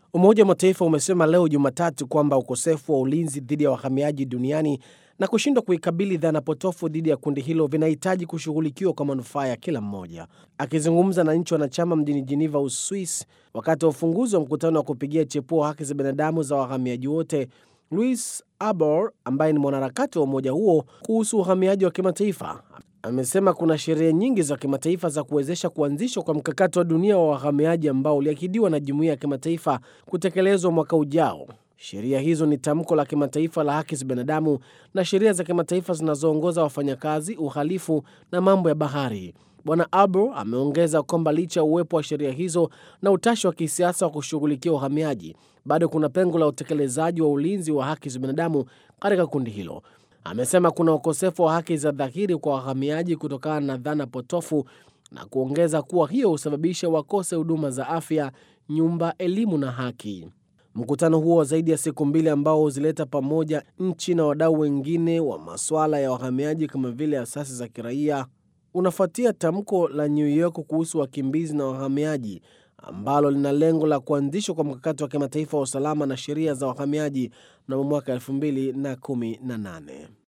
Umoja wa Mataifa umesema leo Jumatatu kwamba ukosefu wa ulinzi dhidi ya wahamiaji duniani na kushindwa kuikabili dhana potofu dhidi ya kundi hilo vinahitaji kushughulikiwa kwa manufaa ya kila mmoja. Akizungumza na nchi wanachama mjini Geneva, Uswis, wakati wa ufunguzi wa mkutano wa kupigia chepuo haki za binadamu za wahamiaji wote, Luis Arbor ambaye ni mwanaharakati wa umoja huo kuhusu uhamiaji wa kimataifa amesema kuna sheria nyingi za kimataifa za kuwezesha kuanzishwa kwa mkakati wa dunia wa wahamiaji ambao uliahidiwa na jumuiya ya kimataifa kutekelezwa mwaka ujao. Sheria hizo ni tamko la kimataifa la haki za binadamu na sheria za kimataifa zinazoongoza wafanyakazi, uhalifu na mambo ya bahari. Bwana Arbor ameongeza kwamba licha ya uwepo wa sheria hizo na utashi wa kisiasa wa kushughulikia uhamiaji, bado kuna pengo la utekelezaji wa ulinzi wa haki za binadamu katika kundi hilo. Amesema kuna ukosefu wa haki za dhahiri kwa wahamiaji kutokana na dhana potofu na kuongeza kuwa hiyo husababisha wakose huduma za afya, nyumba, elimu na haki. Mkutano huo wa zaidi ya siku mbili ambao huzileta pamoja nchi na wadau wengine wa masuala ya wahamiaji kama vile asasi za kiraia unafuatia tamko la New York kuhusu wakimbizi na wahamiaji ambalo lina lengo la kuanzishwa kwa mkakati wa kimataifa wa usalama na sheria za wahamiaji mnamo mwaka 2018.